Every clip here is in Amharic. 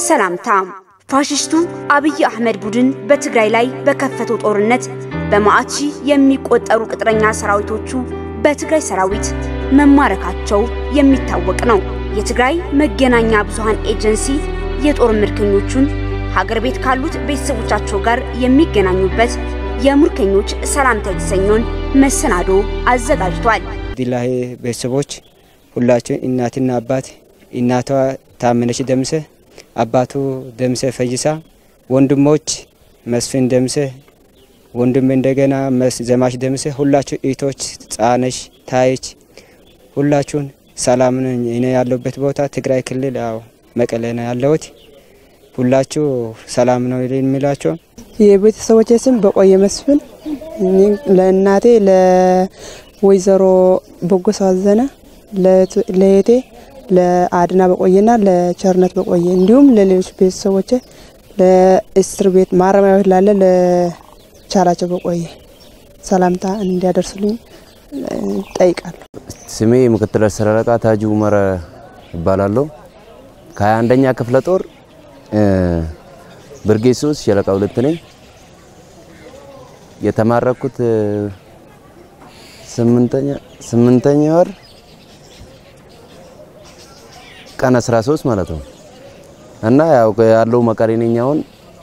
ሰላምታ ፋሽስቱ አብይ አህመድ ቡድን በትግራይ ላይ በከፈተው ጦርነት በመዓት ሺህ የሚቆጠሩ ቅጥረኛ ሰራዊቶቹ በትግራይ ሰራዊት መማረካቸው የሚታወቅ ነው። የትግራይ መገናኛ ብዙሃን ኤጀንሲ የጦር ምርኮኞቹን ሀገር ቤት ካሉት ቤተሰቦቻቸው ጋር የሚገናኙበት የምርኮኞች ሰላምታ የተሰኘውን መሰናዶ አዘጋጅቷል። ዲላሄ ቤተሰቦች ሁላችን እናትና አባት እናቷ ታመነች ደምሰ፣ አባቱ ደምሰ ፈይሳ፣ ወንድሞች መስፍን ደምሰ፣ ወንድም እንደገና ዘማች ደምሰ፣ ሁላችሁ እህቶች ጻነሽ ታይች፣ ሁላችሁን ሰላም ነኝ። እኔ ያለሁበት ቦታ ትግራይ ክልል ያው መቀሌ ነው ያለሁት። ሁላችሁ ሰላም ነው የሚላቸው። የቤተሰቦቼ ስም በቆየ መስፍን፣ ለእናቴ ለወይዘሮ በጎ አዘነ፣ ለእህቴ ለአድና በቆየና ለቸርነት በቆየ እንዲሁም ለሌሎች ቤተሰቦቼ ለእስር ቤት ማረሚያ ቤት ላለ ለቻላቸው በቆየ ሰላምታ እንዲያደርሱልኝ ጠይቃለሁ። ስሜ ምክትል አስር አለቃ ታጁ ኡመር እባላለሁ። ከሀያ አንደኛ ክፍለ ጦር ብርጌድ ሶስት ሻለቃ ሁለት ነኝ። የተማረኩት ስምንተኛ ስምንተኛ ወር ቀን 13 ማለት ነው እና ያው ያለው መቀሌ ነኝ። አሁን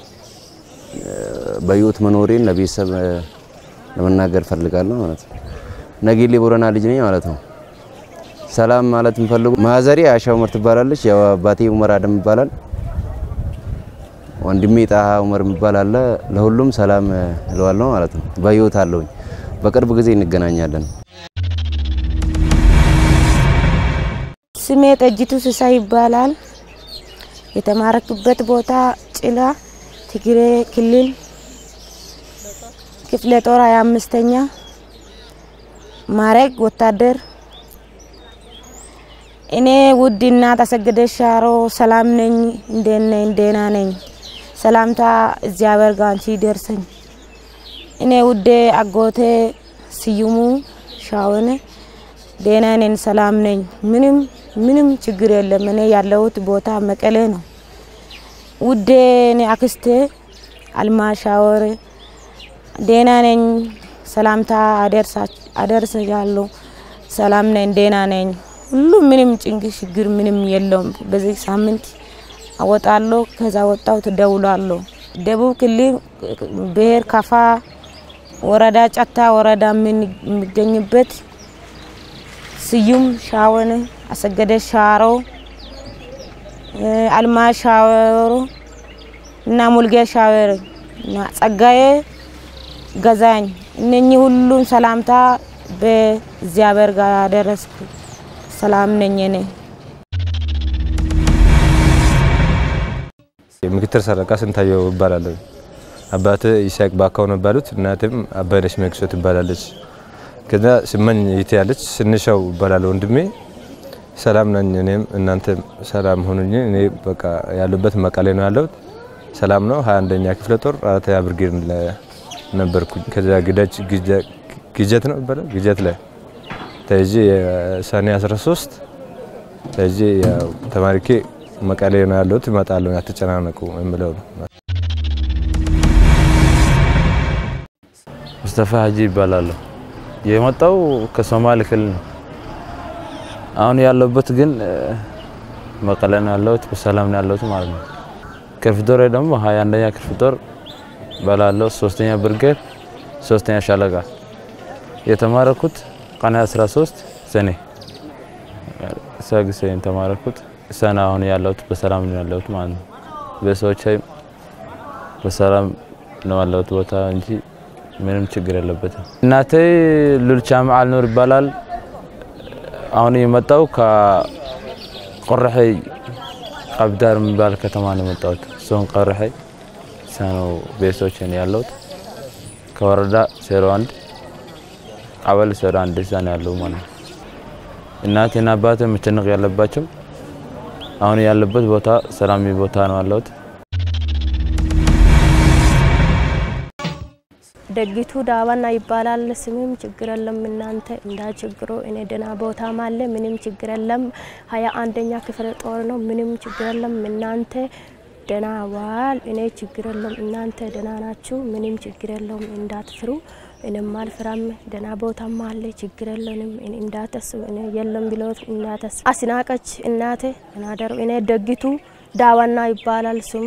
በህይወት መኖሬን ለቤተሰብ ለመናገር ፈልጋለሁ ማለት ነው። ነጌሌ ቦረና ልጅ ነኝ ማለት ነው። ሰላም ማለት የምፈልጉ ማዘሬ አሻ ኡመር ትባላለች። ያው አባቴ ኡመር አደም ይባላል። ወንድሜ ጣሃ ኡመር የሚባል አለ። ለሁሉም ሰላም እለዋለሁ ማለት ነው። በህይወት አለሁኝ። በቅርብ ጊዜ እንገናኛለን። ስሜ ጠጅቱ ስሳ ይባላል። የተማረክበት ቦታ ጭላ ትግሬ ክልል ክፍለ ጦር ሀያ አምስተኛ ማረግ ወታደር። እኔ ውድ እናት አሰገደች ሻሮ ሰላም ነኝ። እንዴት ነኝ? ደህና ነኝ። ሰላምታ እግዚአብሔር ጋር አንቺ ደርሰኝ። እኔ ውዴ አጎቴ ስዩሙ ሻወነ ደህና ነኝ፣ ሰላም ነኝ። ምንም ምንም ችግር የለም። እኔ ያለሁት ቦታ መቀሌ ነው። ውዴ እኔ አክስቴ አልማ ሻወር ደህና ነኝ፣ ሰላምታ አደርሳለሁ። ሰላም ነኝ፣ ደህና ነኝ። ሁሉ ምንም ጭንቅ ችግር ምንም የለውም። በዚህ ሳምንት አወጣለሁ። ከዛ ወጣው ትደውላለሁ። ደቡብ ክልል ብሔር ካፋ ወረዳ ጨታ ወረዳ የሚገኝበት ስዩም ሻወን፣ አሰገደ ሻሮ፣ አልማ ሻወሮ እና ሙልጌ ሻወር እና ጸጋዬ ገዛኝ እነኚህ ሁሉም ሰላምታ በእግዚአብሔር ጋር ያደረስኩ ሰላም ነኝ እኔ። ምክትል ሰረቃ ስንታየው እባላለሁ። አባት ይስሐቅ ባካው ነው ባሉት፣ እናትም አባይነሽ መክሶ ትባላለች። ከዛ ስመኝ ይቴ ያለች ስንሻው እባላለሁ ወንድሜ። ሰላም ነኝ። እኔም እናንተም ሰላም ሁኑኝ። እኔ በቃ ያሉበት መቀሌ ነው ያለሁት። ሰላም ነው። 21ኛ ክፍለ ጦር አራተኛ ብርጌድ ነበርኩኝ። ከዛ ግዳጅ ግጀት ነው ይባላል ግጀት ላይ ተይዤ የሰኔ 13 ተይዤ ያው ተማሪኬ መቀሌ ነው ያለሁት። እመጣለሁ አትጨናነቁ የምለው ነው። ሙስጠፋ ሀጂ ይባላለሁ። የመጣው ከሶማሌ ክልል ነው። አሁን ያለሁበት ግን መቀሌ ነው ያለሁት። በሰላም ነው ያለሁት ማለት ነው። ክፍለ ጦር ደግሞ ሀያ አንደኛ ክፍለ ጦር እባላለሁ። ሶስተኛ ብርጌድ ሶስተኛ ሻለቃ የተማረኩት ቀን 13 ሰኔ ሰግሴ የተማረኩት ሰና አሁን ያለሁት በሰላም ነው ያለሁት ማለት ነው። በሰዎች በሰላም ነው ያለሁት ቦታ እንጂ ምንም ችግር የለበትም። እናቴ ሉልቻ መዓል ኑር ይባላል። አሁን የመጣው ከቆረሐይ ቀብዳር የሚባል ከተማ ነው የመጣሁት። እሱን ቆረሐይ ነው ቤተሰቦች ያለሁት ከወረዳ ዜሮ አንድ ቀበሌ ዜሮ አንድ እዛ ነው ያለው ማለት ነው። እናቴና አባቴ መጨነቅ ያለባቸው አሁን ያለበት ቦታ ሰላሚ ቦታ ነው ያለሁት። ደጊቱ ዳባና ይባላል ስምም ችግር የለም እናንተ እንዳችግሮ እኔ ደህና ቦታም አለ ምንም ችግር የለም። ሀያ አንደኛ ክፍለ ጦር ነው ምንም ችግር የለም እናንተ ደህና ዋል። እኔ ችግር የለም፣ እናንተ ደህና ናችሁ፣ ምንም ችግር የለውም፣ እንዳትፍሩ። እኔም አልፍራም፣ ደህና ቦታም አለ፣ ችግር የለንም፣ እንዳታስቡ። እኔ የለም ብሎት እንዳታስቡ። አስናቀች እናቴ እናደሩ እኔ ደግቱ ዳዋና ይባላል ስሙ።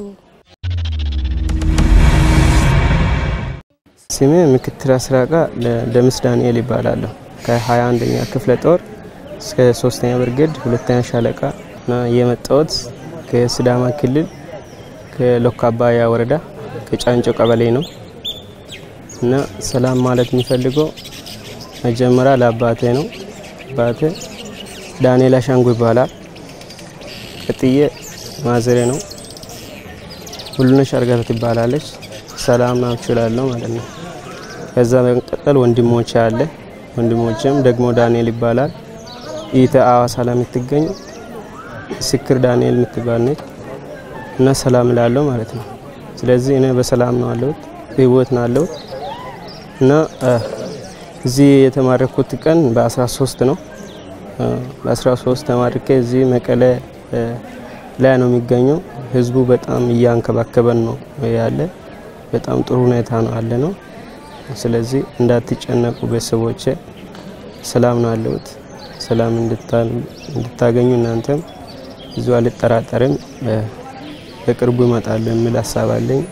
ስሜ ምክትል አስራቃ ደምስ ዳንኤል ይባላለሁ። ከሀያ አንደኛ ክፍለ ጦር እስከ ሶስተኛ ብርጌድ ሁለተኛ ሻለቃ እና የመጣሁት ከሲዳማ ክልል ከሎካባያ ወረዳ ከጫንጮ ቀበሌ ነው እና ሰላም ማለት የሚፈልገው መጀመሪያ ለአባቴ ነው። አባቴ ዳንኤል አሻንጉ ይባላል። ቀጥዬ ማዘሬ ነው። ሁሉነሽ አርጋታ ትባላለች። ሰላም ናችሁ እላለሁ ማለት ነው። ከዛ በመቀጠል ወንድሞቼ አለ። ወንድሞቼም ደግሞ ዳንኤል ይባላል። ኢተ አዋሳ ላይ የምትገኝ ስክር ዳንኤል የምትባል ነች እና ሰላም እላለሁ ማለት ነው። ስለዚህ እኔ በሰላም ነው አለሁት፣ በህይወት ነው አለሁት እና እዚህ የተማረኩት ቀን በ13 ነው። በ13 ተማርኬ እዚህ መቀለ ላይ ነው የሚገኘው። ህዝቡ በጣም እያንከባከበን ነው ያለ። በጣም ጥሩ ሁኔታ ነው አለ ነው። ስለዚህ እንዳትጨነቁ ቤተሰቦቼ፣ ሰላም ነው አለሁት። ሰላም እንድታገኙ እናንተም ብዙ አልጠራጠርም። በቅርቡ ይመጣሉ የሚል ሀሳብ አለኝ።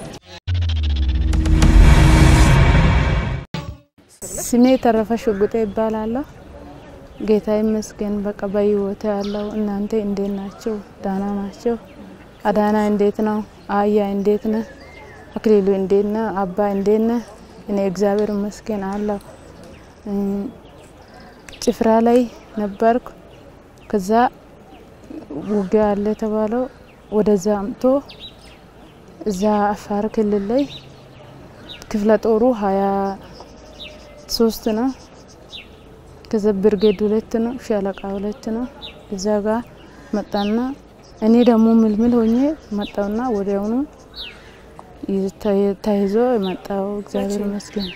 ስሜ ተረፈ ሽጉጤ ይባላለሁ። ጌታ ይመስገን በቃ በህይወት ያለው። እናንተ እንዴት ናቸው? ዳና ናቸው? አዳና እንዴት ነው? አያ እንዴት ነ? አክሊሉ እንዴት ነ? አባ እንዴት ነ? እኔ እግዚአብሔር ይመስገን አለሁ። ጭፍራ ላይ ነበርኩ። ከዛ ውጊያ አለ የተባለው ወደዛ አምቶ እዛ አፋር ክልል ላይ ክፍለ ጦሩ ሀያ ሶስት ነው። ከዛ ብርጌድ ሁለት ነው፣ ሻለቃ ሁለት ነው። እዛ ጋር መጣና እኔ ደግሞ ምልምል ሆኜ መጣውና ወዲያውኑ ተይዞ የመጣው እግዚአብሔር ይመስገን።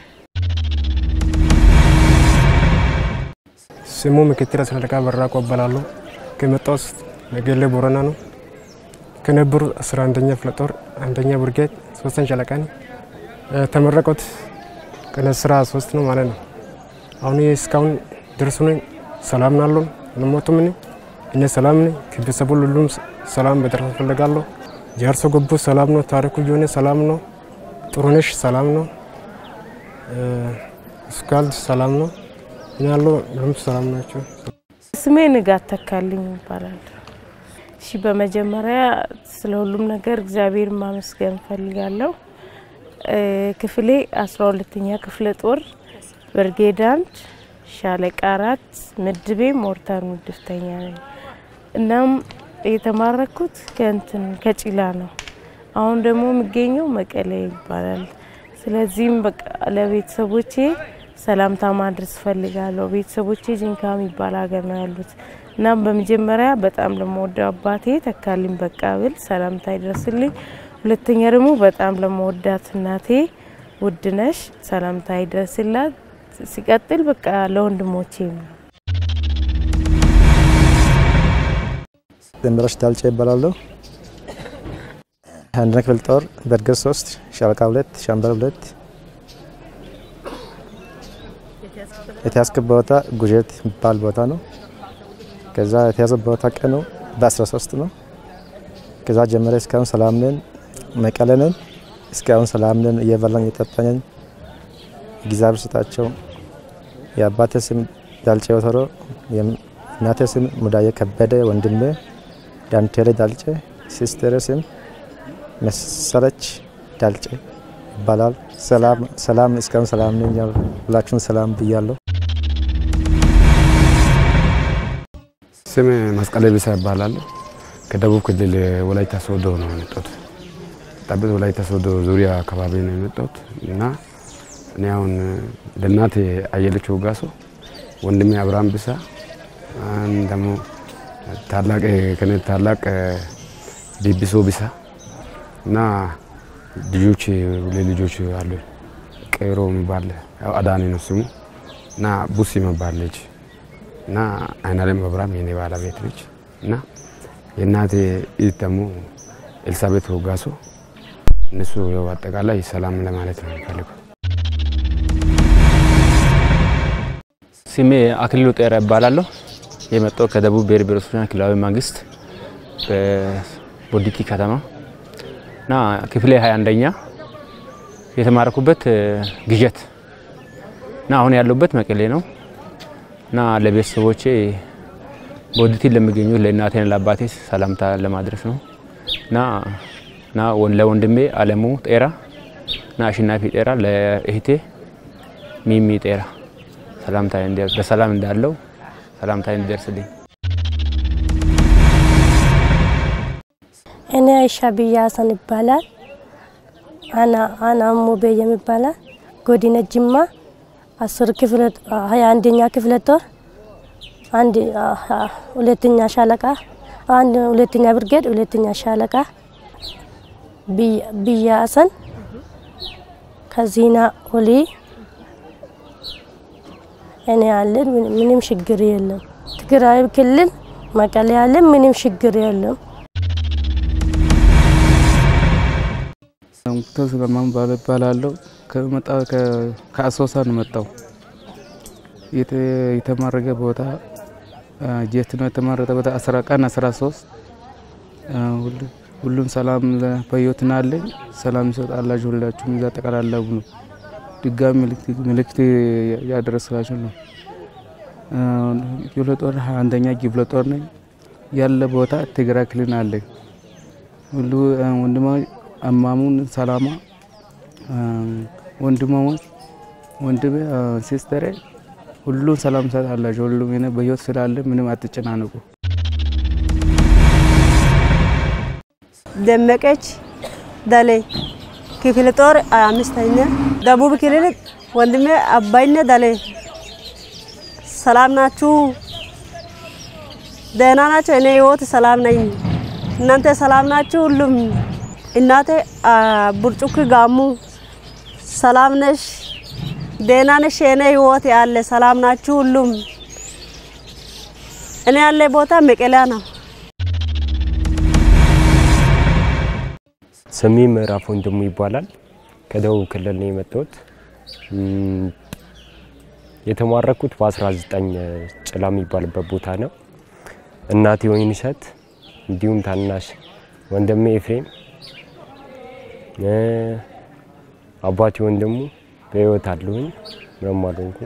ስሙ ምክትል አስር አለቃ በራቆ እባላለሁ። ከመጣሁት ነገሌ ቦረና ነው። ከነበሩ አስራ አንደኛ ክፍለ ጦር አንደኛ ብርጌድ ሶስተኛ ሻለቃ ነው። ተመረቁት ቀን አስራ ሶስት ነው ማለት ነው። አሁን እስካሁን ደርሶ ነኝ። ሰላም ናለሁ። አልሞቱም። እኔ እኔ ሰላም ነኝ። ከቤተሰቡ ሁሉም ሰላም በደረስ እፈልጋለሁ። ጃርሶ ገቡ ሰላም ነው። ታሪኩ የሆነ ሰላም ነው። ጥሩነሽ ሰላም ነው። እስካልድ ሰላም ነው። እኔ ያለው ሁሉም ሰላም ናቸው። ስሜ ንጋት ተካልኝ ይባላል። እሺ በመጀመሪያ ስለ ሁሉም ነገር እግዚአብሔር ማመስገን እፈልጋለሁ። ክፍሌ አስራ ሁለተኛ ክፍለ ጦር ብርጌድ አንድ ሻለቃ አራት ምድቤ ሞርታር ምድብተኛ ነኝ። እናም የተማረኩት ከእንትን ከጭላ ነው። አሁን ደግሞ የሚገኘው መቀሌ ይባላል። ስለዚህም በቃ ለቤተሰቦቼ ሰላምታ ማድረስ እፈልጋለሁ። ቤተሰቦቼ ጂንካ የሚባል ሀገር ነው ያሉት። እናም በመጀመሪያ በጣም ለመወደው አባቴ ተካልኝ በቃብል ሰላምታ ይድረስልኝ። ሁለተኛ ደግሞ በጣም ለመወዳት እናቴ ውድነሽ ሰላምታ ይድረስላት። ሲቀጥል በቃ ለወንድሞቼ ነው። ደንበሮች ዳልጫ ይባላለሁ። አንደኛ ክፍለ ጦር በርገር ሶስት ሻለቃ ሁለት ሻምበል ሁለት የተያዝክበት ቦታ ጉጀት የሚባል ቦታ ነው። ከዛ የተያዘበት ቦታ ቀኑ በ13 ነው። ከዛ ጀመረ እስካሁን ሰላም ነን፣ መቀለ ነን። እስካሁን ሰላም ነን፣ እየበላን እየጠጣን እግዚአብሔር ስጣቸው። የአባቴ ስም ዳልጬ ወተሮ፣ የእናቴ ስም ሙዳዬ ከበደ፣ ወንድሜ ዳንቴሌ ዳልጬ፣ ሲስተር ስም መሰለች ዳልጬ ይባላል። ሰላም እስካሁን ሰላም ነኝ። ሁላችሁም ሰላም ብያለሁ። ስም መስቀሌ ቢሳ ይባላል። ከደቡብ ክልል ወላይታ ሶዶ ነው የመጣሁት። ጠብት ወላይታ ሶዶ ዙሪያ አካባቢ ነው የመጣሁት እና እኔ አሁን ለእናቴ አየለች ወጋሶ፣ ወንድሜ አብርሃም ቢሳ፣ ደግሞ ታላቅ ከኔ ታላቅ ቢቢሶ ቢሳ እና ልጆች ሁለት ልጆች አሉ። ቀይሮ የሚባል ያው አዳኒ ነው ስሙ እና ቡሲ የሚባል ልጅ እና አይናለም አብርሃም የኔ ባለቤት ነች እና የእናቴ እህት ደግሞ ኤልሳቤት ወጋሶ እነሱ ያው አጠቃላይ ሰላም ለማለት ነው የሚፈልገው። ስሜ አክሊሉ ጤራ ይባላለሁ። የመጣው ከደቡብ ብሔር ብሔረሰቦችና ክልላዊ መንግስት በቦዲቲ ከተማ እና ክፍሌ 21ኛ የተማረኩበት ግዠት እና አሁን ያለሁበት መቀሌ ነው እና ለቤተሰቦቼ ቦዲቲ ለሚገኙት ለእናቴና ለአባቴ ሰላምታ ለማድረስ ነው እና እና ለወንድሜ አለሙ ጤራ እና አሸናፊ ጤራ ለእህቴ ሚሚ ጤራ ሰላምታ በሰላም እንዳለው ሰላምታ እንዲደርስልኝ እኔ አይሻ ብያሰን ይባላል። አና አና ሙቤ የሚባላል ጎዲነ ጅማ አስር ክፍለ ሀያ አንደኛ ክፍለ ጦር አንድ ሁለተኛ ሻለቃ አንድ ሁለተኛ ብርጌድ ሁለተኛ ሻለቃ ብያሰን ከዚህና ሆሊ እኔ ያለን ምንም ችግር የለም። ትግራይ ክልል መቀሌ ያለን ምንም ችግር የለም። ሙክታር ስለማን እባላለሁ። ከመጣ ከአሶሳ ነው መጣው። የተማረገ ቦታ ጀት ነው የተማረገ ቦታ አስራ ቀን አስራ ሶስት ሁሉም ሰላም በህይወት ናለኝ። ሰላም ይሰጣላችሁ ሁላችሁም እዛ ጠቀላላቡ ነው። ድጋሚ ምልክት ያደረስላችሁ ነው። ክፍለ ጦር አንደኛ ክፍለ ጦር ነኝ። ያለ ቦታ ትግራይ ክልል አለኝ። ሁሉ ወንድማዊ አማሙን ሰላማ ወንድማሞች ወንድሜ ሲስተሬ ሁሉም ሰላም ሰጣላችሁ። ሁሉም እኔ በህይወት ስላለ ምንም አትጨናነቁ። ደመቀች ደሌ ክፍለ ጦር አምስተኛ ደቡብ ክልል ወንድሜ አባይነ ደሌ ሰላም ናችሁ? ደህና ናቸው? እኔ ህይወት ሰላም ነኝ። እናንተ ሰላም ናችሁ? ሁሉም እናቴ ቡርጩክ ጋሙ ሰላም ነሽ? ደህና ነሽ? የኔ ህይወት ያለ ሰላም ናችሁ? ሁሉም እኔ ያለ ቦታ መቀሌ ነው። ስሜ ምዕራፍ ወንድሙ ይባላል። ከደቡብ ክልል ነው የመጣሁት። የተማረኩት በ19 ጭላ የሚባልበት ቦታ ነው። እናቴ ወይንሸት እንዲሁም ታናሽ ወንድሜ ኤፍሬም አባቴ ወንድሙ በህይወት አለሁኝ። ምንም አልሆንኩም።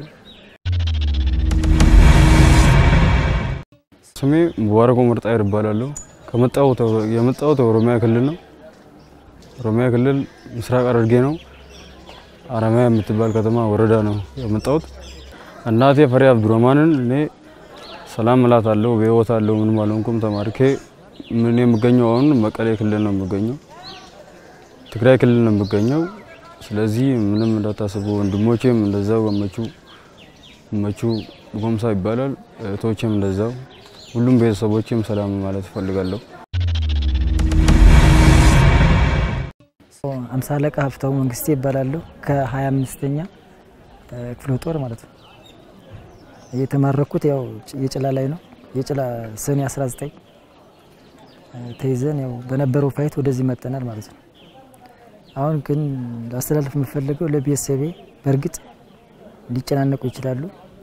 ስሜ ሙባረክ ምርጣይር እባላለሁ። ከመጣሁት የመጣሁት ኦሮሚያ ክልል ነው። ኦሮሚያ ክልል ምስራቅ ሐረርጌ ነው። አረሚያ የምትባል ከተማ ወረዳ ነው የመጣሁት። እናቴ ፈሪ አብዱረማንን እኔ ሰላም እላታለሁ። በህይወት አለሁ። ምንም አልሆንኩም። ተማርኬ ምን የምገኘው አሁን መቀሌ ክልል ነው የምገኘው። ትግራይ ክልል ነው የምገኘው። ስለዚህ ምንም እንዳታስቡ። ወንድሞቼም እንደዛው ገመቹ መቹ ጎምሳ ይባላል። እህቶቼም እንደዛው፣ ሁሉም ቤተሰቦቼም ሰላም ማለት እፈልጋለሁ። አምሳ አለቃ ሀፍታው መንግስቴ ይባላሉ። ከሀያ አምስተኛ ክፍለ ጦር ማለት ነው። የተማረኩት ያው የጭላ ላይ ነው። የጭላ ሰኔ 19 ተይዘን ያው በነበረው ፋይት ወደዚህ መጠናል ማለት ነው። አሁን ግን ላስተላልፍ የምፈልገው ለቤተሰቤ በእርግጥ ሊጨናነቁ ይችላሉ።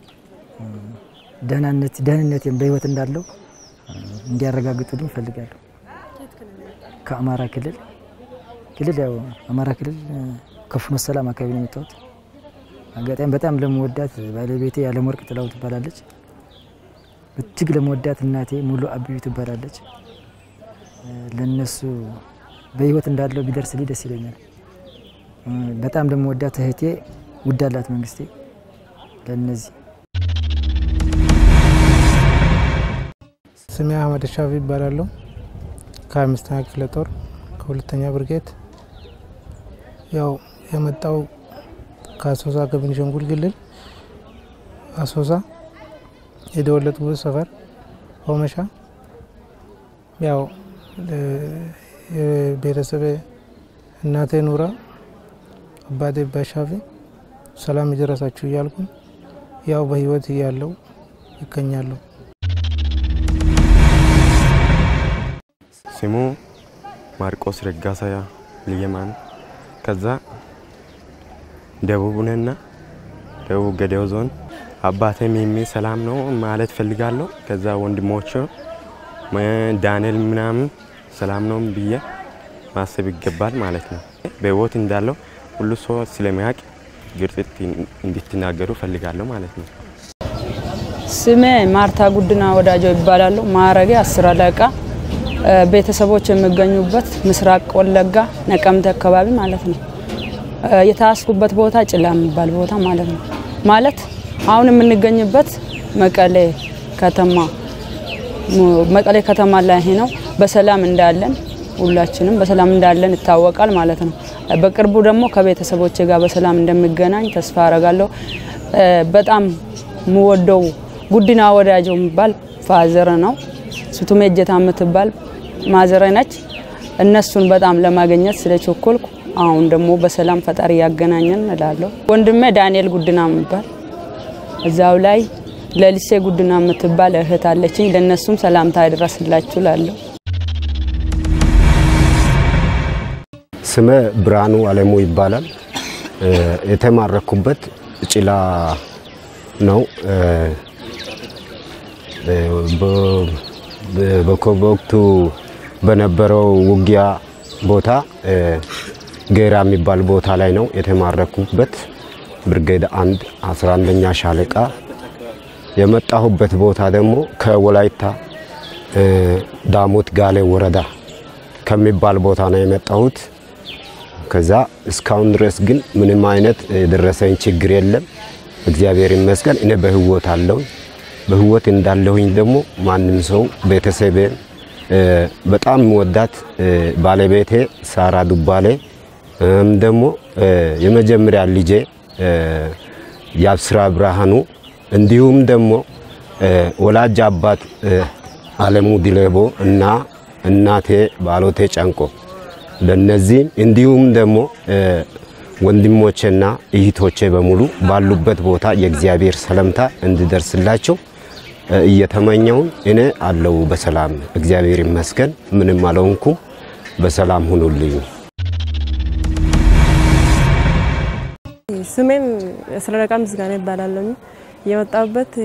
ደህንነት ደህንነቴን በህይወት እንዳለው እንዲያረጋግጡልኝ እፈልጋለሁ። ከአማራ ክልል ክልል ያው አማራ ክልል ከፍኖ ሰላም አካባቢ ነው የመጣሁት። አጋጣሚ በጣም ለመወዳት ባለቤቴ ያለምወርቅ ጥላው ትባላለች። እጅግ ለመወዳት እናቴ ሙሉ አብዩ ትባላለች። ለነሱ በህይወት እንዳለው ቢደርስልኝ ደስ ይለኛል። በጣም ለመወዳት እህቴ ውዳላት መንግስቴ ለነዚህ ስሜ አህመድ ሻፊ ይባላለሁ። ከአምስተኛ ክፍለ ጦር ከሁለተኛ ብርጌድ ያው የመጣው ከአሶሳ ከቤኒሻንጉል ክልል አሶሳ የተወለድኩበት ሰፈር ሆመሻ ያው የቤተሰብ እናቴ ኑራ አባቴ ባሻፊ ሰላም ይድረሳችሁ እያልኩኝ ያው በህይወት እያለው ይገኛለሁ። ስሙ ማርቆስ ረጋሳ ልየማን ከዛ ደቡብ ነና ደቡብ ገዴው ዞን አባቴም የሚ ሰላም ነው ማለት ፈልጋለሁ። ከዛ ወንድሞቹ ዳንኤል ምናምን ሰላም ነው ብዬ ማሰብ ይገባል ማለት ነው። በህይወት እንዳለው ሁሉ ሰው ስለሚያውቅ ግርጽት እንድትናገሩ ፈልጋለሁ ማለት ነው። ስሜ ማርታ ጉድና ወዳጆ ይባላሉ። ማዕረጌ አስር አለቃ። ቤተሰቦች የሚገኙበት ምስራቅ ወለጋ ነቀምቴ አካባቢ ማለት ነው። የታስኩበት ቦታ ጭላ የሚባል ቦታ ማለት ነው። ማለት አሁን የምንገኝበት መቀሌ ከተማ መቀሌ ከተማ ላይ ነው። በሰላም እንዳለን ሁላችንም በሰላም እንዳለን ይታወቃል ማለት ነው። በቅርቡ ደግሞ ከቤተሰቦቼ ጋር በሰላም እንደሚገናኝ ተስፋ አረጋለሁ። በጣም የምወደው ጉዲና ወዳጆ የሚባል ፋዘር ነው። ሱቱሜ እጀታ የምትባል ማዘረ ነች። እነሱን በጣም ለማግኘት ስለቸኮልኩ አሁን ደግሞ በሰላም ፈጣሪ ያገናኘን እላለሁ። ወንድሜ ዳንኤል ጉድና የሚባል እዛው ላይ ለሊሴ ጉድና የምትባል እህት አለችኝ። ለእነሱም ሰላምታ ይድረስላችሁ እላለሁ። ስመ ብርሃኑ አለሙ ይባላል። የተማረኩበት ጭላ ነው። በወቅቱ በነበረው ውጊያ ቦታ ጌራ የሚባል ቦታ ላይ ነው የተማረኩበት። ብርጌድ አንድ 11ኛ ሻለቃ የመጣሁበት ቦታ ደግሞ ከወላይታ ዳሞት ጋሌ ወረዳ ከሚባል ቦታ ነው የመጣሁት። ከዛ እስካሁን ድረስ ግን ምንም አይነት የደረሰኝ ችግር የለም። እግዚአብሔር ይመስገን እኔ በህይወት አለሁ። በህይወት እንዳለሁኝ ደግሞ ማንም ሰው ቤተሰቤን በጣም ወዳት ባለቤቴ ሳራ ዱባሌ ደግሞ የመጀመሪያ ልጄ የአብስራ ብርሃኑ እንዲሁም ደግሞ ወላጅ አባት አለሙ ዲሌቦ እና እናቴ ባሎቴ ጨንቆ ለነዚህም እንዲሁም ደግሞ ወንድሞቼና እህቶቼ በሙሉ ባሉበት ቦታ የእግዚአብሔር ሰላምታ እንዲደርስላቸው እየተመኘውን እኔ አለው በሰላም እግዚአብሔር ይመስገን፣ ምንም አልሆንኩም። በሰላም ሁኑልኝ። ስሜም ስለረቃ ምስጋና ይባላለሁ። የመጣሁበት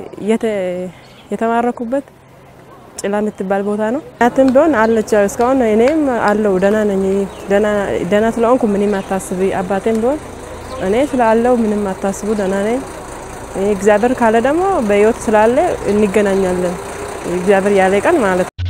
የተማረኩበት ጭላ የምትባል ቦታ ነው። እናትም ቢሆን አለች እስካሁን እኔም አለው ደህና ነኝ። ደህና ስለሆንኩ ምንም አታስቢ። አባቴም ቢሆን እኔ ስላለው ምንም አታስቡ፣ ደህና ነኝ። እግዚአብሔር ካለ ደግሞ በህይወት ስላለ እንገናኛለን። እግዚአብሔር ያለ ቀን ማለት ነው።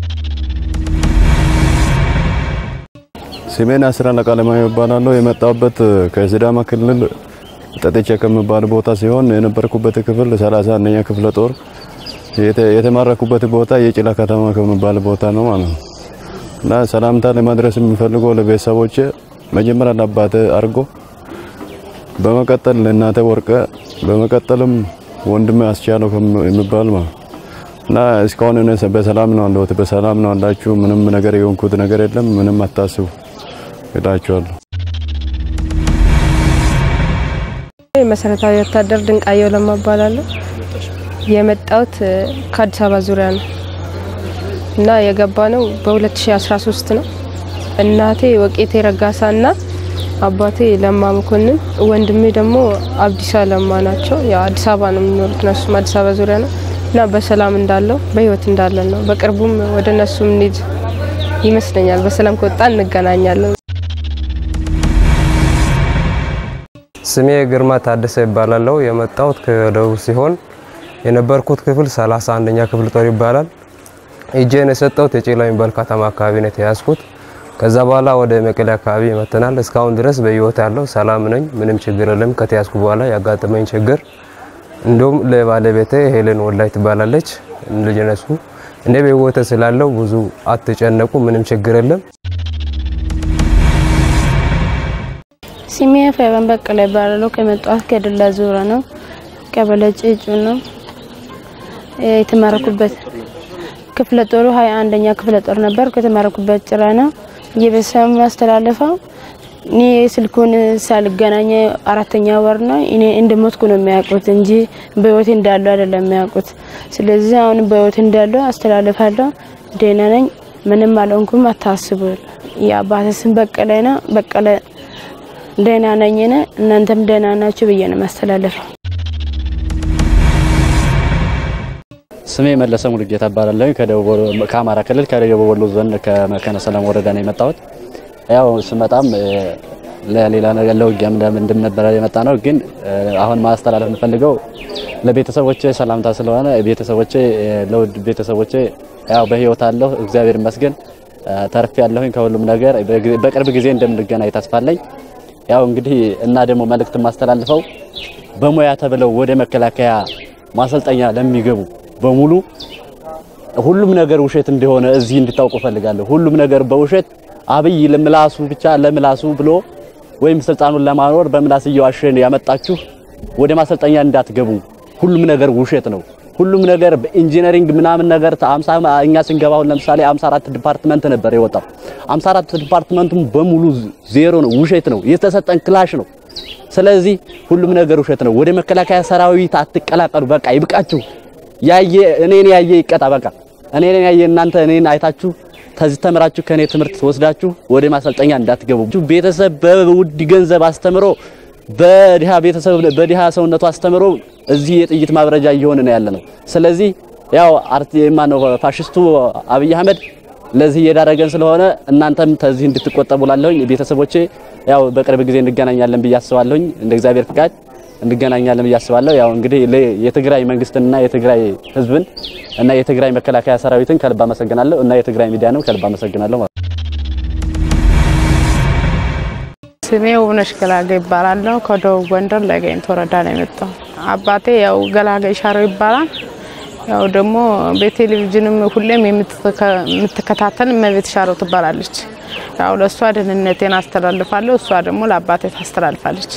ስሜን አስራ አለቃ ለማየሁ እባላለሁ። የመጣሁበት ከሲዳማ ክልል ጠጥቼ ከሚባል ቦታ ሲሆን የነበርኩበት ክፍል ሰላሳ አንደኛ ክፍለ ጦር የተማረኩበት ቦታ የጭላ ከተማ ከሚባል ቦታ ነው ማለት ነው። እና ሰላምታ ለማድረስ የሚፈልገው ለቤተሰቦቼ መጀመሪያ ለአባቴ አርጎ፣ በመቀጠል ለእናቴ ወርቀ፣ በመቀጠልም ወንድሜ አስቻለው የሚባል ማለት እና እስካሁን እኔ በሰላም ነው አለሁት። በሰላም ነው አላችሁ። ምንም ነገር የሆንኩት ነገር የለም። ምንም አታስቡ እላችኋለሁ። መሰረታዊ ወታደር ድንቃየው ለማ እባላለሁ። የመጣሁት ከአዲስ አበባ ዙሪያ ነው እና የገባ ነው በ2013 ነው። እናቴ ወቄቴ ረጋሳ እና አባቴ ለማ መኮንን፣ ወንድሜ ደግሞ አብዲሳ ለማ ናቸው። ያው አዲስ አበባ ነው የሚኖሩት እነሱም አዲስ አበባ ዙሪያ ነው እና በሰላም እንዳለው በህይወት እንዳለን ነው። በቅርቡም ወደ እነሱ እንሂድ ይመስለኛል። በሰላም ከወጣ እንገናኛለን። ስሜ ግርማ ታደሰ ይባላለሁ። የመጣሁት ከደቡብ ሲሆን የነበርኩት ክፍል 31ኛ ክፍል ጦር ይባላል። እጄን የሰጠሁት የጭላ የሚባል ከተማ አካባቢ ነው የተያዝኩት። ከዛ በኋላ ወደ መቀሌ አካባቢ መተናል። እስካሁን ድረስ በህይወት ያለው ሰላም ነኝ። ምንም ችግር የለም። ከተያዝኩ በኋላ ያጋጠመኝ ችግር እንዲሁም ለባለቤቴ ሄለን ወላይ ትባላለች ልጅ ነሱ እኔ በህይወት ስላለው ብዙ አትጨነቁ። ምንም ችግር የለም። ስሜ ፈበን በቀለ ይባላለሁ። ከመጣሁት ከድላ ዙሪያ ነው። ቀበሌ ጭጩ ነው የተማረኩበት። ክፍለ ጦሩ ሀያ አንደኛ ክፍለ ጦር ነበር። ከተማረኩበት ጭራ ነው። የቤተሰብ ማስተላለፈው እኔ ስልኩን ሳልገናኘ አራተኛ ወር ነው። እኔ እንደሞትኩ ነው የሚያውቁት እንጂ በህይወት እንዳለው አይደለም የሚያውቁት። ስለዚህ አሁን በህይወት እንዳለው አስተላልፋለሁ። ደህና ነኝ። ምንም አልሆንኩም፣ አታስቡ። የአባቴ ስም በቀለ ነው። በቀለ ደህና ነኝ እኔ፣ እናንተም ደህና ናችሁ ብዬ ነው ማስተላለፈው። ስሜ መለሰ ሙሉጌታ እባላለሁ። ከደቡብ ወሎ- ከአማራ ክልል ከደቡብ ወሎ ዞን ከመካነ ሰላም ወረዳ ነው የመጣሁት። ያው ስመጣም እ፣ ለሌላ ነገር ለውጊያም እንደምን ነበረ የመጣ ነው። ግን እ፣ አሁን ማስተላለፍ የምፈልገው ለቤተሰቦቼ ሰላምታ ስለሆነ ቤተሰቦቼ እ፣ ለውድ ቤተሰቦቼ ያው በህይወት አለሁ እግዚአብሔር ይመስገን እ፣ ተርፌ ያለሁኝ ከሁሉም ነገር በግ- በቅርብ ጊዜ እንደምንገናኝ ተስፋ አለኝ። ያው እንግዲህ እና ደግሞ መልእክት ማስተላልፈው በሙያ ተብለው ወደ መከላከያ ማሰልጠኛ ለሚገቡ በሙሉ ሁሉም ነገር ውሸት እንደሆነ እዚህ እንድታውቁ ፈልጋለሁ። ሁሉም ነገር በውሸት አብይ ለምላሱ ብቻ ለምላሱ ብሎ ወይም ስልጣኑን ለማኖር በምላስ እየዋሸን ያመጣችሁ ወደ ማሰልጠኛ እንዳትገቡ። ሁሉም ነገር ውሸት ነው። ሁሉም ነገር በኢንጂነሪንግ ምናምን ነገር አምሳ እኛ ስንገባ አሁን ለምሳሌ 54 ዲፓርትመንት ነበር የወጣው። 54 ዲፓርትመንቱም በሙሉ ዜሮ ነው፣ ውሸት ነው። የተሰጠን ክላሽ ነው። ስለዚህ ሁሉም ነገር ውሸት ነው። ወደ መከላከያ ሰራዊት አትቀላቀሉ። በቃ ይብቃችሁ። ያየ እኔን ያየ ይቀጣ። በቃ እኔን ያየ እናንተ እኔን አይታችሁ ከዚህ ተምራችሁ ከኔ ትምህርት ወስዳችሁ ወደ ማሰልጠኛ እንዳትገቡ። ቤተሰብ በውድ ገንዘብ አስተምሮ በድሃ ቤተሰብ በድሃ ሰውነቱ አስተምሮ እዚህ የጥይት ማብረጃ እየሆነ ነው ያለ ነው። ስለዚህ ያው አርቲ ማነው ፋሽስቱ አብይ አህመድ ለዚህ እየዳረገን ስለሆነ እናንተም ከዚህ እንድትቆጠቡ ላለሁኝ ቤተሰቦቼ ያው በቅርብ ጊዜ እንገናኛለን ብዬ አስባለሁኝ እንደ እግዚአብሔር ፍቃድ እንገናኛለን ብዬ አስባለሁ። ያው እንግዲህ ለ- የትግራይ መንግስትንና የትግራይ ህዝብን እና የትግራይ መከላከያ ሰራዊትን ከልብ አመሰግናለሁ እና የትግራይ ሚዲያንም ከልብ አመሰግናለሁ ማለት ነው። ስሜ ውብነሽ ገላገ ይባላለሁ። ከደቡብ ጎንደር ለጋይንት ወረዳ ነው የመጣው። አባቴ ያው ገላገ ሻሮ ይባላል። ያው ደግሞ በቴሌቪዥንም ሁሌም የምትከ- የምትከታተል እመቤት ሻሮ ትባላለች። ያው ለእሷ ደህንነቴን አስተላልፋለሁ፣ እሷ ደግሞ ለአባቴ ታስተላልፋለች።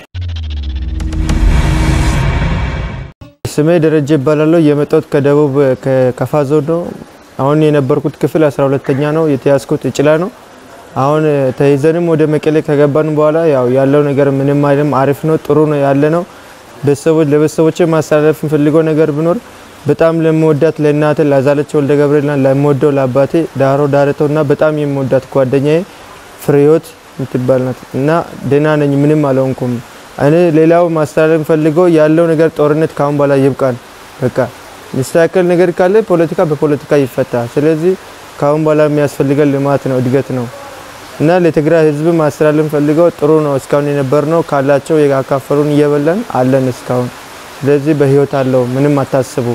ስሜ ደረጀ ይባላለሁ። የመጣሁት ከደቡብ ከከፋ ዞን ነው። አሁን የነበርኩት ክፍል 12ተኛ ነው። የተያዝኩት እጭላ ነው። አሁን ተይዘንም ወደ መቀሌ ከገባን በኋላ ያው ያለው ነገር ምንም አይልም፣ አሪፍ ነው፣ ጥሩ ነው ያለ ነው። ቤተሰቦች ለቤተሰቦች ማስተላለፍ የምፈልገው ነገር ቢኖር በጣም ለምወዳት ለእናቴ ላዛለች ወልደ ገብርኤልና ለምወደው ለአባቴ ዳሮ ዳረተው እና በጣም የምወዳት ጓደኛዬ ፍሬህይወት የምትባል ናት እና ደህና ነኝ፣ ምንም አልሆንኩም። እኔ ሌላው ማስተላለፍ የምፈልገው ያለው ነገር ጦርነት ካሁን በኋላ ይብቃን። በቃ የሚስተካከል ነገር ካለ ፖለቲካ በፖለቲካ ይፈታ። ስለዚህ ካሁን በኋላ የሚያስፈልገን ልማት ነው፣ እድገት ነው እና ለትግራይ ህዝብ ማስተላለፍ ፈልገው ጥሩ ነው። እስካሁን የነበር ነው ካላቸው ያካፈሉን እየበላን አለን እስካሁን። ስለዚህ በህይወት አለው፣ ምንም አታስቡ።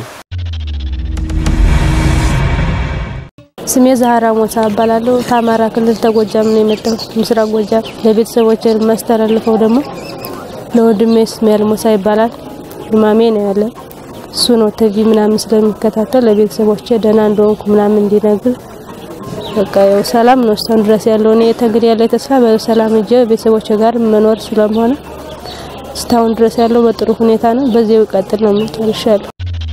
ስሜ ዛህራ ሞሳ እባላለሁ። ከአማራ ክልል ተጎጃም ነው የመጣሁት፣ ምስራቅ ጎጃም። ለቤተሰቦች የማስተላልፈው ደግሞ ለወንድሜ እስማኤል ሞሳ ይባላል። ህማሜ ነው ያለ እሱ ነው ቲቪ ምናምን ስለሚከታተል ለቤተሰቦቼ ደህና እንደሆንኩ ምናምን እንዲነግር በቃ ያው ሰላም ነው እስካሁን ድረስ ያለው እኔ ተንግዲህ ያለ ተስፋ በሰላም እጄ ቤተሰቦቼ ጋር መኖር ስለሆነ እስካሁን ድረስ ያለው በጥሩ ሁኔታ ነው። በዚያው ይቀጥል ነው የምጨርሻለሁ።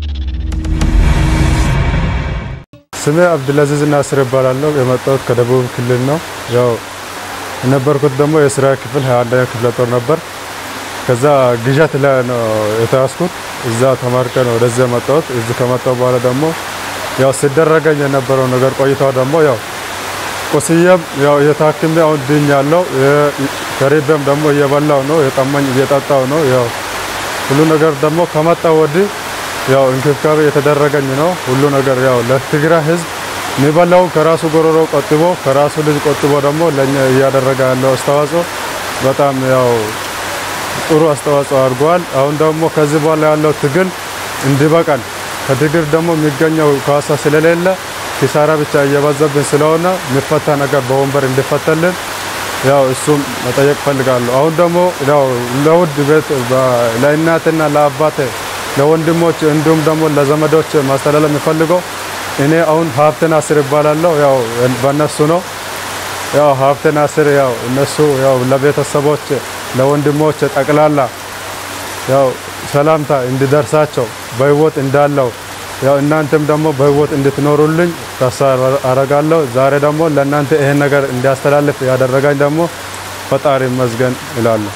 ስሜ አብዱልአዚዝ ናስር እባላለሁ። የመጣሁት ከደቡብ ክልል ነው። ያው የነበርኩት ደግሞ የስራ ክፍል 21ኛ ክፍለ ጦር ነበር። ከዛ ግዣት ላይ ነው የተያዝኩት። እዛ ተመርቄ ነው ወደዚህ የመጣሁት። እዚህ ከመጣሁ በኋላ ደግሞ ያው ሲደረገኝ የነበረው ነገር ቆይታው ደግሞ ያው ቁስዬም ያው እየታክሜ አሁን ድኛለሁ። ከሪቤም ደግሞ እየበላው ነው፣ የጠማኝ እየጠጣው ነው። ያው ሁሉ ነገር ደግሞ ከመጣሁ ወዲህ ያው እንክብካቤ የተደረገኝ ነው። ሁሉ ነገር ያው ለትግራይ ህዝብ የሚበላውን ከራሱ ጎሮሮ ቆጥቦ ከራሱ ልጅ ቆጥቦ ደግሞ ለኛ እያደረገ ያለው አስተዋጽኦ በጣም ያው ጥሩ አስተዋጽኦ አድርጓል። አሁን ደግሞ ከዚህ በኋላ ያለው ትግል እንዲበቃል ከትግል ደግሞ የሚገኘው ካሳ ስለሌለ ኪሳራ ብቻ እየበዛብን ስለሆነ የሚፈታ ነገር በወንበር እንዲፈታልን ያው እሱም መጠየቅ ፈልጋለሁ። አሁን ደግሞ ያው ለውድ ቤት ለእናትና ለአባቴ ለወንድሞች እንዲሁም ደግሞ ለዘመዶች ማስተላለፍ የሚፈልገው እኔ አሁን ሀብተ ናስር ይባላለሁ። ያው በእነሱ ነው ያው ሀብተ ናስር ያው እነሱ ያው ለቤተሰቦች ለወንድሞች ጠቅላላ ያው ሰላምታ እንዲደርሳቸው በህይወት እንዳለው ያው እናንተም ደግሞ በህይወት እንድትኖሩልኝ ተስፋ አረጋለሁ። ዛሬ ደግሞ ለእናንተ ይሄን ነገር እንዲያስተላልፍ ያደረጋኝ ደግሞ ፈጣሪ ይመስገን እላለሁ።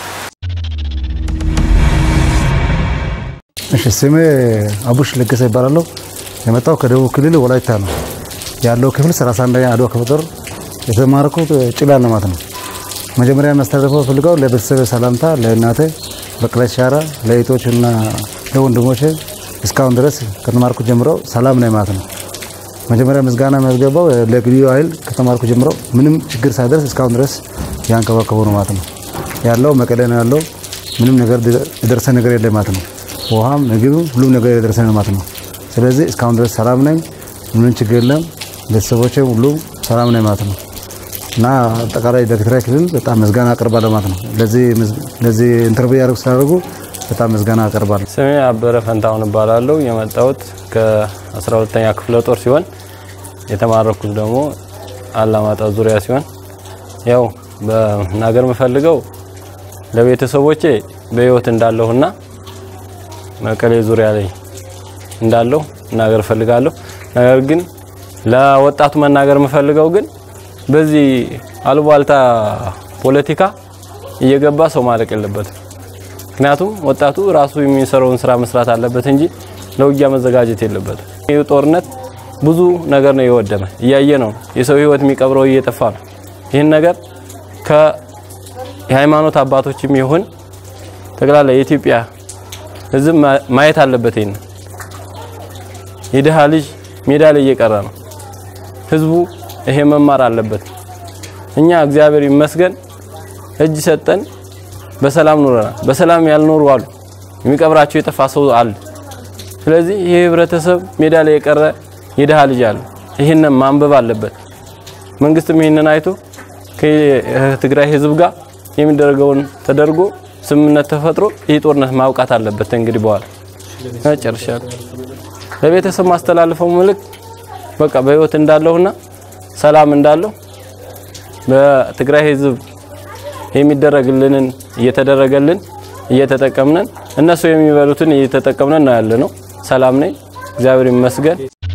እሺ ስሜ አቡሽ ለገሰ ይባላለሁ። የመጣው ከደቡብ ክልል ወላይታ ነው። ያለው ክፍል 31 አድዋ ክፍለ ጦር የተማረኩት ጭላ ነው ማለት ነው። መጀመሪያ የሚያስተላልፈው ፈልገው ለቤተሰብ ሰላምታ ለእናቴ በቀለች ሻራ ለእህቶች እና ለወንድሞቼ እስካሁን ድረስ ከተማርኩ ጀምሮ ሰላም ነኝ ማለት ነው። መጀመሪያ ምስጋና የሚያስገባው ለልዩ ኃይል ከተማርኩ ጀምሮ ምንም ችግር ሳይደርስ እስካሁን ድረስ ያንከባከቡ ነው ማለት ነው። ያለው መቀሌ ነው ያለው። ምንም ነገር የደረሰ ነገር የለም ማለት ነው። ውሃም ምግብም ሁሉም ነገር የደረሰ ነው ማለት ነው። ስለዚህ እስካሁን ድረስ ሰላም ነኝ፣ ምንም ችግር የለም። ቤተሰቦቼ ሁሉም ሰላም ነኝ ማለት ነው እና አጠቃላይ ለትግራይ ክልል በጣም ምስጋና አቀርባለሁ ማለት ነው። ለዚህ ኢንተርቪው ያደርጉ ስላደረጉ በጣም ምስጋና አቀርባለሁ። ስሜ አበረ ፈንታሁን እባላለሁ። የመጣሁት ከ12ተኛ ክፍለ ጦር ሲሆን የተማረኩት ደግሞ አላማጣ ዙሪያ ሲሆን ያው በናገር የምፈልገው ለቤተሰቦቼ በህይወት እንዳለሁና መቀሌ ዙሪያ ላይ እንዳለሁ መናገር እፈልጋለሁ። ነገር ግን ለወጣቱ መናገር የምፈልገው ግን በዚህ አሉባልታ ፖለቲካ እየገባ ሰው ማለቅ የለበትም። ምክንያቱም ወጣቱ ራሱ የሚሰራውን ስራ መስራት አለበት እንጂ ለውጊያ መዘጋጀት የለበትም። ይህ ጦርነት ብዙ ነገር ነው የወደመ፣ እያየ ነው። የሰው ህይወት የሚቀብረው እየጠፋ ነው። ይህን ነገር የሃይማኖት አባቶችም ይሁን ጠቅላላ የኢትዮጵያ ህዝብ ማየት አለበት። ይህን የድሃ ልጅ ሜዳ ላይ እየቀረ ነው። ህዝቡ ይሄ መማር አለበት። እኛ እግዚአብሔር ይመስገን እጅ ሰጠን በሰላም ኖረናል። በሰላም ያልኖሩ አሉ፣ የሚቀብራቸው የጠፋ ሰው አለ። ስለዚህ ይሄ ህብረተሰብ ሜዳ ላይ የቀረ የድሃ ልጅ አለ። ይህንን ማንበብ አለበት። መንግስትም ይህንን አይቶ ከትግራይ ህዝብ ጋር የሚደረገውን ተደርጎ ስምምነት ተፈጥሮ ይህ ጦርነት ማብቃት አለበት። እንግዲህ በኋላ ጨርሻለሁ። ለቤተሰብ ማስተላልፈው መልእክት በቃ በህይወት እንዳለሁና ሰላም እንዳለሁ በትግራይ ህዝብ የሚደረግልንን እየተደረገልን እየተጠቀምነን እነሱ የሚበሉትን እየተጠቀምነን ነው ያለ ነው። ሰላም ነኝ፣ እግዚአብሔር ይመስገን።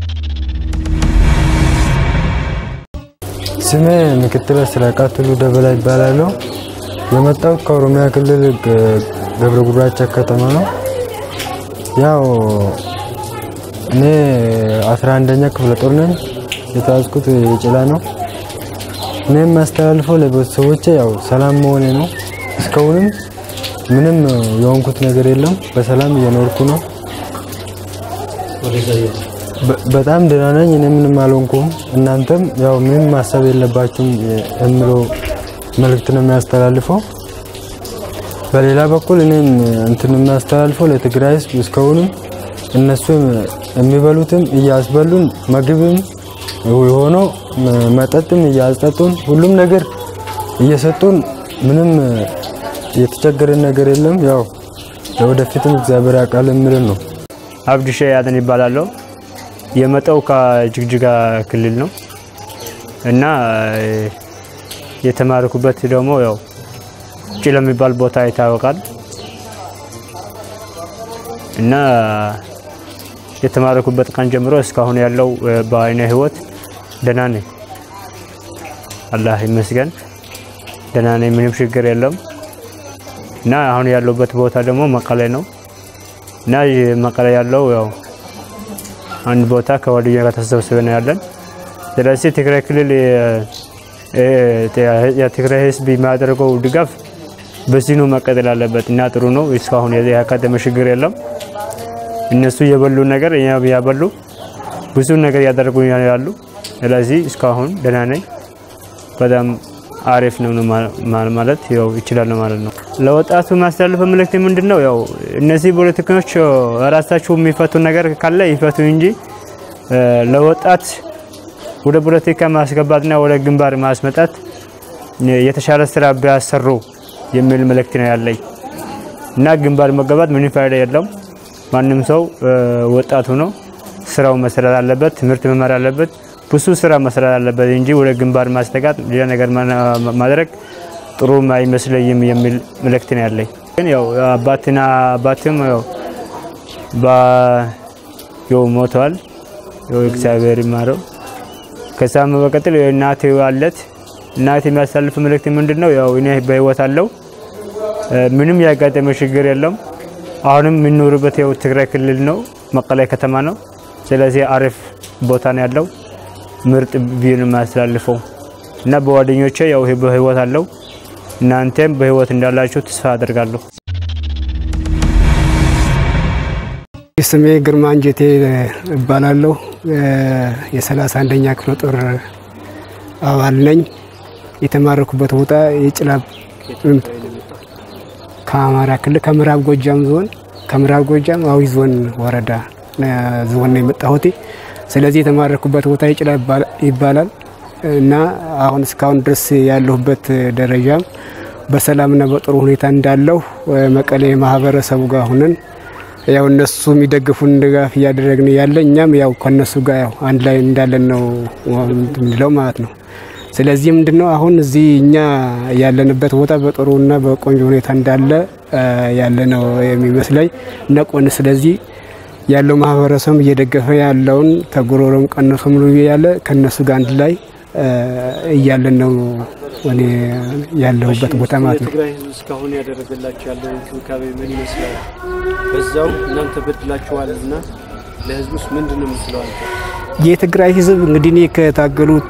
ስሜ ምክትል አስራቃ ቱሉ ደበላ ይባላለሁ። የመጣሁት ከኦሮሚያ ክልል ገብረ ጉራቻ ከተማ ነው። ያው እኔ 11ኛ ክፍለ ጦር ነኝ። የተያዝኩት የጭላ ነው። እኔ የማስተላልፈው ለቤተሰቦቼ ያው ሰላም መሆኔ ነው። እስካሁንም ምንም የሆንኩት ነገር የለም። በሰላም እየኖርኩ ነው። በጣም ደህና ነኝ። እኔ ምንም አልሆንኩም። እናንተም ያው ምንም ማሰብ የለባችሁም የምለው መልእክት ነው የሚያስተላልፈው። በሌላ በኩል እኔም እንትን የሚያስተላልፈው ለትግራይ ህዝብ እስካሁንም እነሱ የሚበሉትም እያስበሉን ምግብም የሆነው መጠጥም እያስጠጡን ሁሉም ነገር እየሰጡን ምንም የተቸገረን ነገር የለም። ያው ለወደፊትም እግዚአብሔር ያውቃል የሚልን ነው። አብድሼ ያደን ይባላለሁ። የመጣው ከጅግጅጋ ክልል ነው እና የተማረኩበት ደግሞ ያው ጭላ የሚባል ቦታ ይታወቃል እና የተማረኩበት ቀን ጀምሮ እስካሁን ያለው በአይነ ህይወት ደህና ነኝ። አላህ ይመስገን ደህና ነኝ። ምንም ችግር የለም እና አሁን ያለሁበት ቦታ ደግሞ መቀሌ ነው እና መቀሌ ያለው ያው አንድ ቦታ ከጓደኛ ጋር ተሰብስበን ያለን። ስለዚህ ትግራይ ክልል የትግራይ ህዝብ የሚያደርገው ድጋፍ በዚሁ መቀጠል አለበት እና ጥሩ ነው። እስካሁን ያጋጠመ ችግር የለም። እነሱ የበሉ ነገር እኛ ያበሉ ብዙ ነገር ያደረጉ ያሉ። ስለዚህ እስካሁን ደህና ነኝ። በጣም አሪፍ ነው ማለት ያው ይችላል ማለት ነው። ለወጣቱ ማስተላለፈው መልእክት ምንድን ነው? ያው እነዚህ ፖለቲከኞች ራሳቸው የሚፈቱ ነገር ካለ ይፈቱ እንጂ ለወጣት ወደ ፖለቲካ ማስገባትና ወደ ግንባር ማስመጣት የተሻለ ስራ ቢያሰሩ የሚል መልእክት ነው ያለኝ እና ግንባር መገባት ምንም ፋይዳ የለም። ማንም ሰው ወጣቱ ነው ስራው መስራት አለበት፣ ትምህርት መማር አለበት፣ ብዙ ስራ መስራት አለበት እንጂ ወደ ግንባር ማስጠጋት ሌላ ነገር ማድረግ ጥሩ አይመስለኝም የሚል መልእክት ነው ያለኝ። ግን ያው አባትና አባትም ያው ያው ሞተዋል። ያው እግዚአብሔር ይማረው። ከዛም በመቀጠል እናቴ አለት እናቴ የሚያሳልፍ መልእክት ምንድን ነው? ያው እኔ በህይወት አለው ምንም ያጋጠመ ችግር የለም። አሁንም የምንኖርበት ያው ትግራይ ክልል ነው፣ መቀሌ ከተማ ነው። ስለዚህ አሪፍ ቦታ ነው ያለው። ምርጥ ቪዲዮ ነው የማያስተላልፈው እና በጓደኞቼ ያው ይሄ በህይወት አለው እናንተም በህይወት እንዳላችሁ ተስፋ አደርጋለሁ። ስሜ ግርማ አንጀቴ እባላለሁ። የሰላሳ አንደኛ ክፍለ ጦር አባል ነኝ። የተማረኩበት ቦታ የጭላ ከአማራ ክልል ከምዕራብ ጎጃም ዞን ከምዕራብ ጎጃም አዊ ዞን ወረዳ ዞን ነው የመጣሁት። ስለዚህ የተማረኩበት ቦታ የጭላ ይባላል እና አሁን እስካሁን ድረስ ያለሁበት ደረጃም በሰላምና በጥሩ ሁኔታ እንዳለሁ መቀሌ ማህበረሰቡ ጋር ሁነን ያው እነሱ የሚደግፉን ድጋፍ እያደረግን ያለ እኛም ያው ከነሱ ጋር ያው አንድ ላይ እንዳለን ነው የምንለው ማለት ነው። ስለዚህ ምንድነው አሁን እዚህ እኛ ያለንበት ቦታ በጥሩና በቆንጆ ሁኔታ እንዳለ ያለ ነው የሚመስለኝ ነቆን ስለዚህ ያለው ማህበረሰብ እየደገፈ ያለውን ተጎሮሮም ቀነሶ ሙሉ ያለ ከነሱ ጋር አንድ ላይ እያለን ነው እኔ ያለሁበት ቦታ ማለት ነው። የትግራይ ህዝብ እስካሁን ያደረገላቸው ያለው እንክብካቤ ምን ይመስላል? በዛው እናንተ በድላችኋልና ለህዝቡስ ምንድን ነው የምትለው አንተ? የትግራይ ህዝብ እንግዲህ እኔ ከታገሉት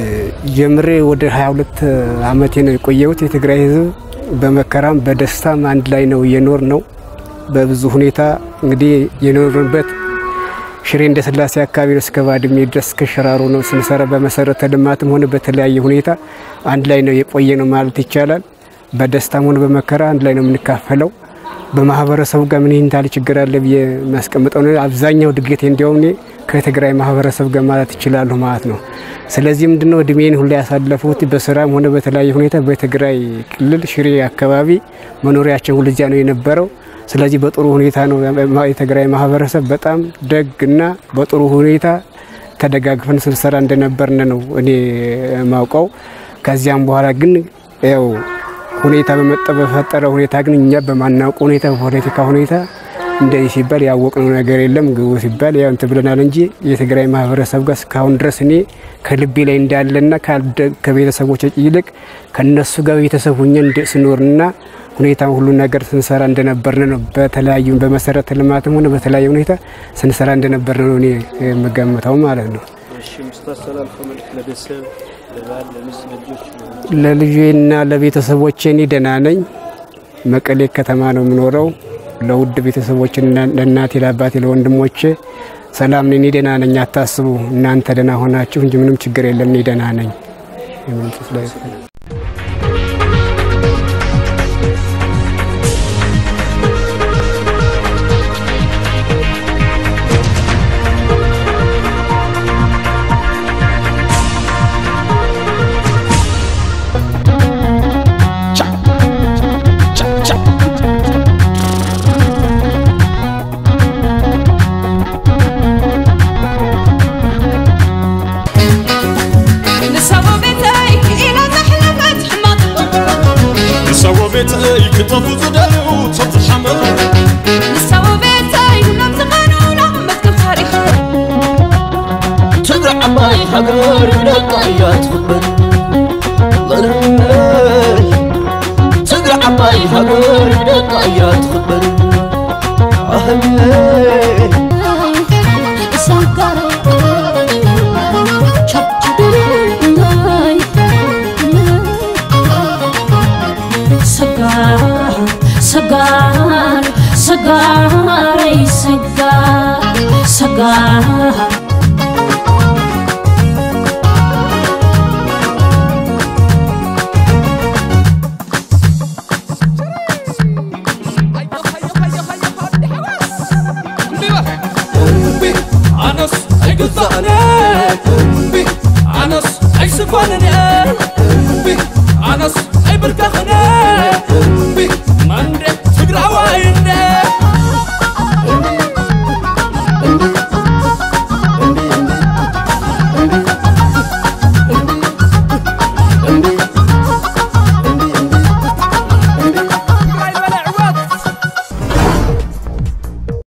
ጀምሬ ወደ 22 አመቴ ነው የቆየሁት። የትግራይ ህዝብ በመከራም በደስታም አንድ ላይ ነው እየኖር ነው። በብዙ ሁኔታ እንግዲህ የኖርንበት ሽሬ እንደ ስላሴ አካባቢ ነው እስከ ባድሜ ድረስ እስከ ሽራሮ ነው ስንሰራ በመሰረተ ልማትም ሆነ በተለያየ ሁኔታ አንድ ላይ ነው የቆየ ነው ማለት ይቻላል። በደስታም ሆነ በመከራ አንድ ላይ ነው የምንካፈለው። በማህበረሰቡ ጋር ምን ይህን ታህል ችግር አለ ብዬ የሚያስቀምጠው ነው። አብዛኛው ድገቴ እንዲያውም እኔ ከትግራይ ማህበረሰብ ጋር ማለት ይችላለሁ ማለት ነው። ስለዚህ ምንድነው እድሜን ሁላ ያሳለፉት በስራም ሆነ በተለያየ ሁኔታ በትግራይ ክልል ሽሬ አካባቢ መኖሪያቸው ሁልዚያ ነው የነበረው። ስለዚህ በጥሩ ሁኔታ ነው የትግራይ ማህበረሰብ በጣም ደግና በጥሩ ሁኔታ ተደጋግፈን ስንሰራ እንደነበርን ነው እኔ ማውቀው። ከዚያም በኋላ ግን ያው ሁኔታ በመጣ በፈጠረ ሁኔታ ግን እኛ በማናውቀው ሁኔታ በፖለቲካ ሁኔታ እንደዚህ ሲባል ያወቅነው ነገር የለም። ግቡ ሲባል ያው እንትን ብለናል እንጂ የትግራይ ማህበረሰብ ጋር እስካሁን ድረስ እኔ ከልቤ ላይ እንዳለና ከቤተሰቦች ይልቅ ከነሱ ጋር ቤተሰብ ሁኜ ስኖርና ሁኔታ ሁሉ ነገር ስንሰራ እንደነበርን ነው። በተለያዩ በመሰረተ ልማትም ሆነ በተለያየ ሁኔታ ስንሰራ እንደነበርን ነው እኔ የምገምተው ማለት ነው። እሺ የምታስተላልፈው መልዕክት ለቤተሰብ ለባል፣ ለሚስት፣ ለልጆች ለልጄና ለቤተሰቦቼ እኔ ደህና ነኝ። መቀሌ ከተማ ነው የምኖረው። ለውድ ቤተሰቦችና ለእናቴ፣ ለአባቴ፣ ለወንድሞቼ ሰላም ነኝ። እኔ ደህና ነኝ፣ አታስቡ። እናንተ ደህና ሆናችሁ እንጂ ምንም ችግር የለም። እኔ ደህና ነኝ። ንሰዎ ቤተይ ክጠፉ ዝደልዩ ሰብቲ ሓመድ ንሰዎ ቤተይ ሁሎም ዝቐኑና መዝገብ ታሪኽ ትግራይ ዓባይ ሃገር ደቃ እያ ትኽበል ትግራይ ዓባይ ሃገር ደቃ እያ ትኽበል ኣህለይ ሰጋሮ ሰጋር ሰጋረይ ሰጋር ሰጋር እምቢ ኣነስ ኣይግዛእነ እምቢ ኣነስ ኣይስኮንን እምቢ ኣነስ ኣይብርካኽነ